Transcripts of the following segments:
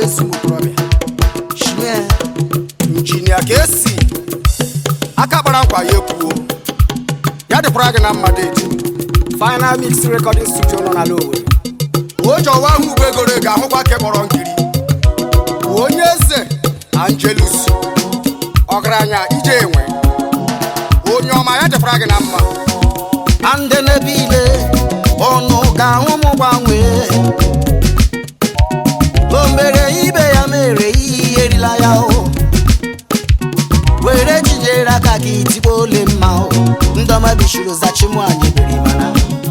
ezi okorobịa shime injinia ka esi aka kpara nkwa ya ekwuo ya dịkwara gị na mmadụ eji final mix recording studio nọ n'ala Owerri oji ọwa ahụ ugbo egoro ga-ahụkwa ke kpọrọ nkiri onye eze Angelus ọgaranya ije enwe onye ọma ya dịkwara gị na mma na ndị n'ebe ile ọnụ ga-ahụ m gbanwee o mere ibe ya mere iyi erila ya o were jidere aka ka itigbo ole mma o ndọma bishuru zachimu anyị biri mana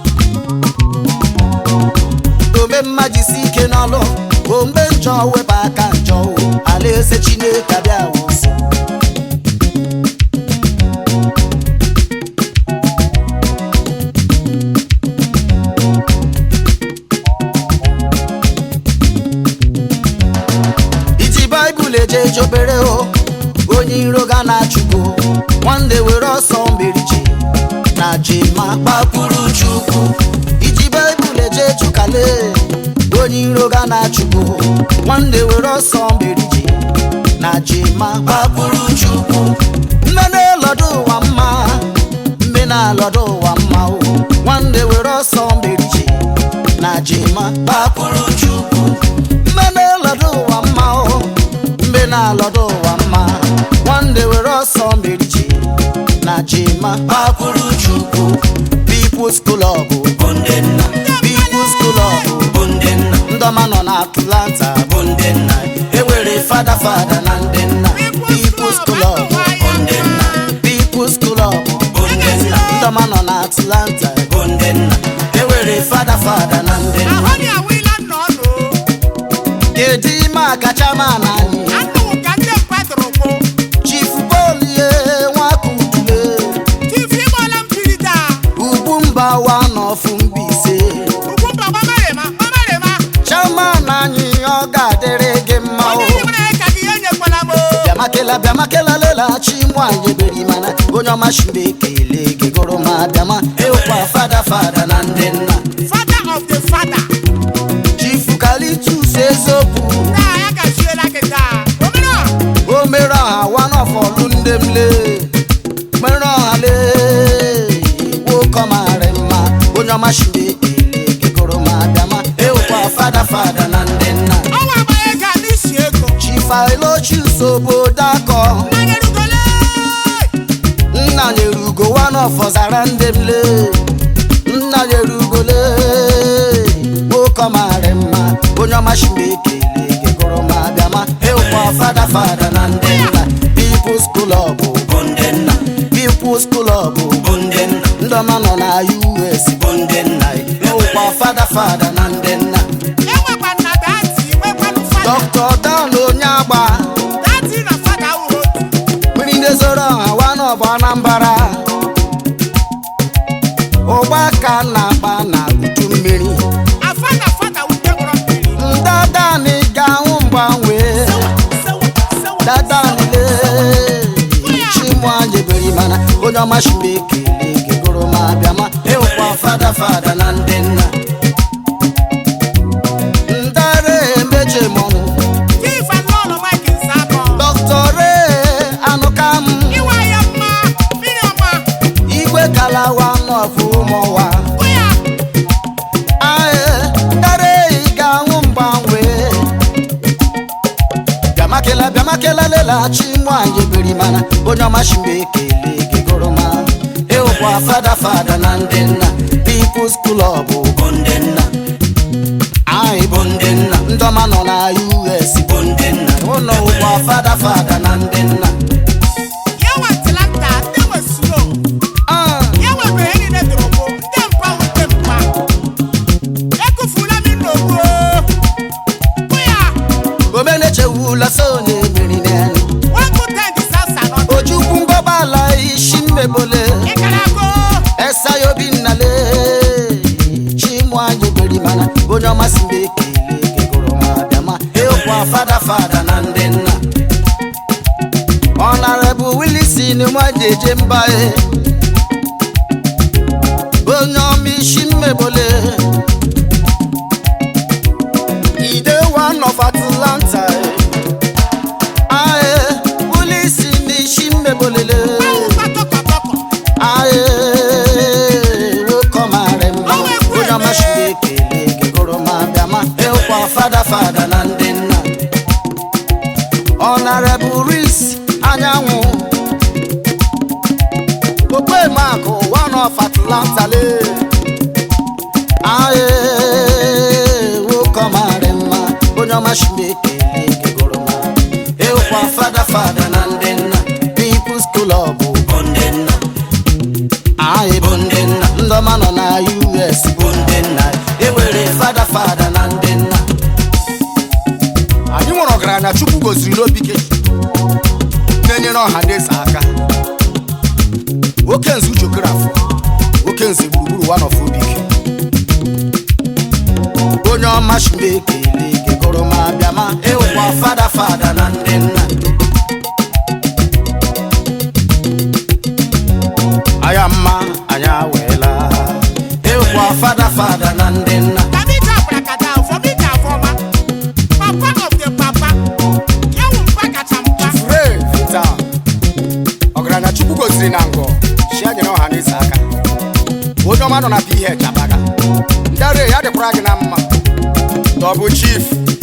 ome mma jisi ike n'ọlụ o mgbe njọ wepụ aka njọ o alaeze chineke abịa wụsị iji baịbụl eje eje obere o onye iro ga na-achụgo nwanne were ọsọ mberiji na jema kpakpuru chukwu iji baịbụl eje chụkale onye iro ga na-achụgo nwanne were ọsọ mberiji na jema kpakpuru chukwu mme na-elọdụ ụwa mma mme na-alọdụ ụwa mma o nwanne were ọsọ mberiji na jema kpakpuru chukwu mme na-elọdụ ụwa mma o mbe na-alọdụ ụwa mma nwanne were ọsọ mberiji na jima kpakpuru chukwu People's Club bụ ndị nna People's Club bụ ndị nna ndọma nọ na Atlanta bụ ndị nna ewere fada fada na ndị nna People's Club bụ ndị nna People's Club bụ ndị nna ndọma nọ na Atlanta bụ ndị nna ewere fada fada na ndị nna ahụ ni awila nnọnụ kedu ime akacha ma na anyị anụwụ ka ndị mkpadụrụ kwụ Chief Bolie Nwakudule tifi ịgbọla mpiri daa ugwu mba wa n'ọfụ Mbaise ugwu mba gbamarịma gbamarịma chairman anyị ọ ga-adịrị gị mma o onye nyere ya ka gị ihe nyekwala m o. bịamakela bịamakela lelachi nwanyị beri mana onye ọma shimbe ekele gị gụrụ ma bịama ịwụkwa fada fada na ndị nna father of the father Chief Kalitus eziokwu taa ya gachiela gị taa omere o mere ọha wanọfọlụ ndị m lee mere ọha lee nwoke marị mma onye ọma shimbe ekele gị gụrụ ma bịama ịwụkwa fada fada na ndị nna ọnwa agbanye ga n'isi ego Chifaelochus obodo akọ n'anya rugole nna nyere ugo wanọfọzara ndị m lee nna nyere ugo lee nwoke marị mma onye ọma shimbe ekele gị gụrụ ma bịama ịwụkwa fada fada na ndị nna People's Club bụ ndị nna People's Club bụ ndị nna ndị ọma nọ na US bụ ndị nna ịwụkwa fada fada na ndị nna enwekwa nna dati nwekwanụ fada Dr. Dan onye agba dati na fada wụ otu mmiri ndị zoro ọha wanọbụ Anambra ụgba ka na-akpa na uju mmiri afa na fada wute gwọrọ mmiri ndadani ga-ahụ mgbanwe dadanile chimụanyị beri mana onye ọma shimbe ekele gị gụrụ ma bịa ma ịwụkwa fada fada na ndị nna ndare emeche mọnụ chief and lord of mike nsabọ dọktọre anụkam iwe ya mma mmiri ọma igwe kalawa nọfụ ụmụwa ụya ae ndare ị ga-ahụ mgbanwe bịamakela bịamakela lelachi nwanyị biri mana onye ọma shimbe ekele gị gụrụ ma ịwụkwa fada fada na ndị nna People's Club bụ ndị nna anyị bụ ndị nna ndị ọma nọ na US bụ ndị nna ụlọ ụkwa fada fada na ndị nna ya nwe atlanta ndị nwe snow Ah, ya nwebere ihe niile dụrụ bụ ndị mpa wute mpa ekufula m n'ogbu ụya omenechewula so onye meri n'elu wepụ tent sasa nọ ojukwu ngọbala isi mmebole ịkarago esayo obinnale chimụanyị beri mana onye ọma si mbe ekele gị gụrụ ma bịa ma ịkwa fada fada na ndị nna ọnarebụ wilisi nwaji eje mba e onye ọma isi mmebole ide one of atlanta Honorable Reese anyanwụ okpemakụ one of Atlanta le aye nwoke ọmarị mma onye ọma shimekele gegoro ma ịwụkwa fada fada na ndị nna People's Club bụ ndị nna anyị bụ ndị nna ndị ọma nọ na US bụ ndị nna ewere fada fada na ndị nna anyị nwere ọgaranya chukwu goziri n'obike na-enyere ọha na eze aka oke nze uchokorafọ oke nze gburugburu one of obike onye ọma shimekele gegoro ma bịa ma ịwụkwa fada fada na ndị nna anya mma anya weela ịwụkwa fada fada na ndị nna Tabita Brakata, Fomita Foma, Papa of the Papa, Yawu Mpakacha Mpa, fure vita ọgaranya chukwu goziri na ngọ chi anyere ọha na eze aka onye ọma nọ na ph abaga ndị arụ ya dịkwara gị na mma dọbụ chief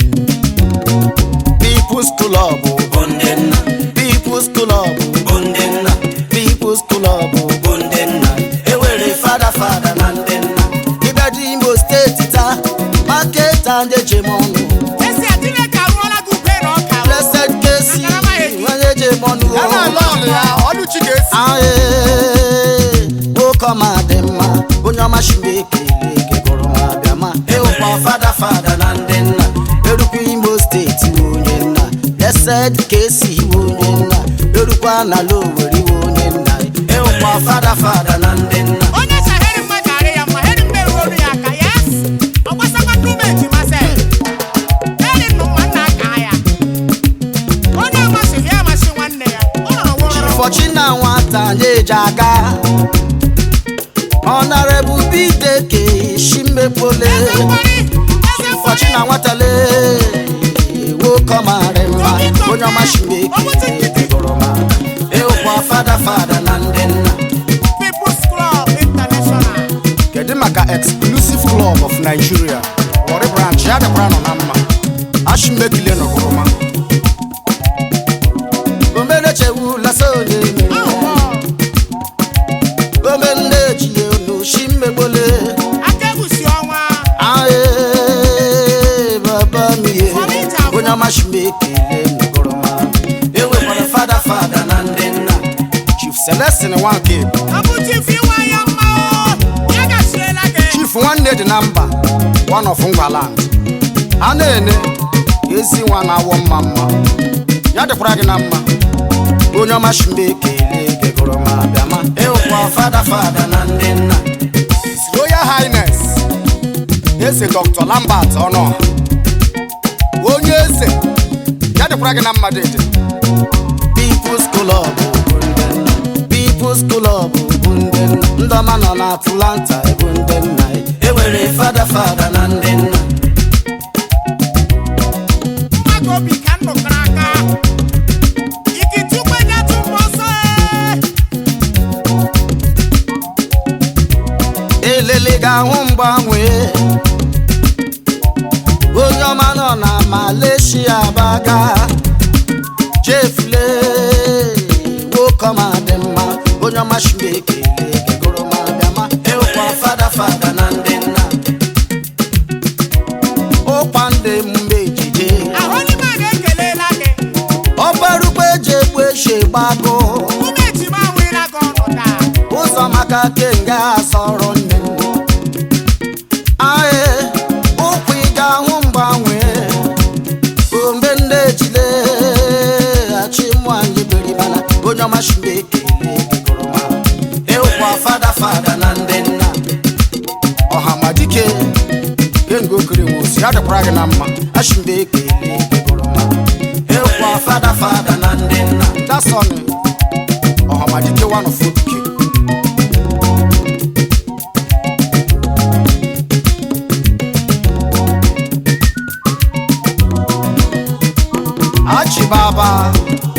People's Club bụ ndị nna People's Club bụ ndị nna People's Club bụ ndị nna ewere fada fada na ndị nna ịbịa dị Imo steeti taa maketa ndị ejem ọnụ Esi Atineke arụọla gị ube na ọka o. blessed kesi onye ejem ọnụ ya na-ala ọlụ ya ọlụchi ga-esi aye nwoke ọma dị mma onye ọma shimbe ekele gegoro ma bịa ma ịwụkwa fada fada na ndị nna erukwa imo steeti iwe onye nna blessed kesi iwe onye nna erukwa na loweri iwe onye nna ịwụkwa fada fada na ndị nna Onye saheri mmadụ arị ya mma, heri mmerụ olu ya aka, yes. Ọ gbasakwa nnume ejima sef. Heri nnụ mma nna aka ya. Onye amasịghị ya amasị nwanne ya. Ọ nọrọ nwụrụ. fọchi na nwata na-eji aga ọnarebu bideke shimepole Eze mgbari, eze fọchi na mgbari. nwata lee nwoke ọmarị mma onye ọma shimeke gụrụ ma ịwụkwa fada fada na ndị nna People's Club International. kedu maka exclusive club of nigeria wọrị branch ya dịkwara nọ na mma ashimekile nọgụrụma omenechewula sonye Ahụhụ, omeneji elu shimegbole aka egwusi ọnwa. ae baba mie onye ọma shimekele nọgụrụ ma enwekwara fada fada na ndị nna chief celestin nwanke Ọ bụ chief iwe ya mma o. Ya gasiela gị. chief nwanne dị na mba one of ngwaland a na-ene ezi nwa na-awọ mma mma ya dịkwara gị na mma onye ọma shimekele gegoro ma bịa ma ịwụkwa fada fada na ndị nna His royal highness eze dr lambert ọnọha onye eze ya dịkwara gị na mma dịdị People's Club bụ ndị nna People's Club bụ ndị nna ndị ọma nọ na Atlanta bụ ndị nna ewere fada fada na ndị nna Mmadụ obi ka m nụkọrọ aka. Ikitukwe nyatụ mbọ ọsọ e. elele ga-ahụ mgbanwe onye ọma nọ na Malaysia baga jefule nwoke ọma dị mma onye ọma shimekele gegoro ma bịa ma ịwụkwa fada fada na ndị nna ụkwa ndị emume ejije Ahụ n'ime a na-ekelela gị. ọbarukpe eji egbu eji gbago Ụmụ ejima nwere gị ọnụ taa. ụzọ maka kenga asọrọ nne m ae ụkwụ ị ga-ahụ mgbanwe ombe ndị ejile achịmụ anyị beribana onye ọma shimbe ekele gegoroma ịwụkwa fada fada na ndị nna ọhamadike kengo okere nwosi ya dịkwara gị na mma ashimbe ekele gegoroma ịwụkwa fada fada na ndị nna dasọni ọhamadike one of obike achibaba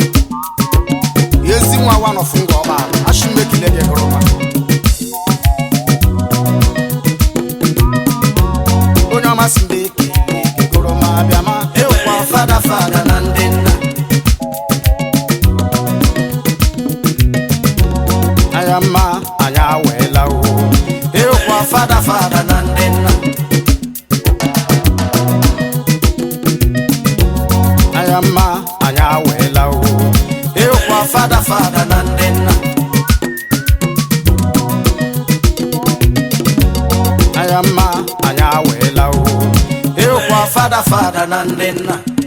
ezi nwa one of ngọba ashimekile gị gụrụma onye ọma si mbe ekele gegoroma bịama ịwụkwa fada fada na ndị nna fada fada na ndị nna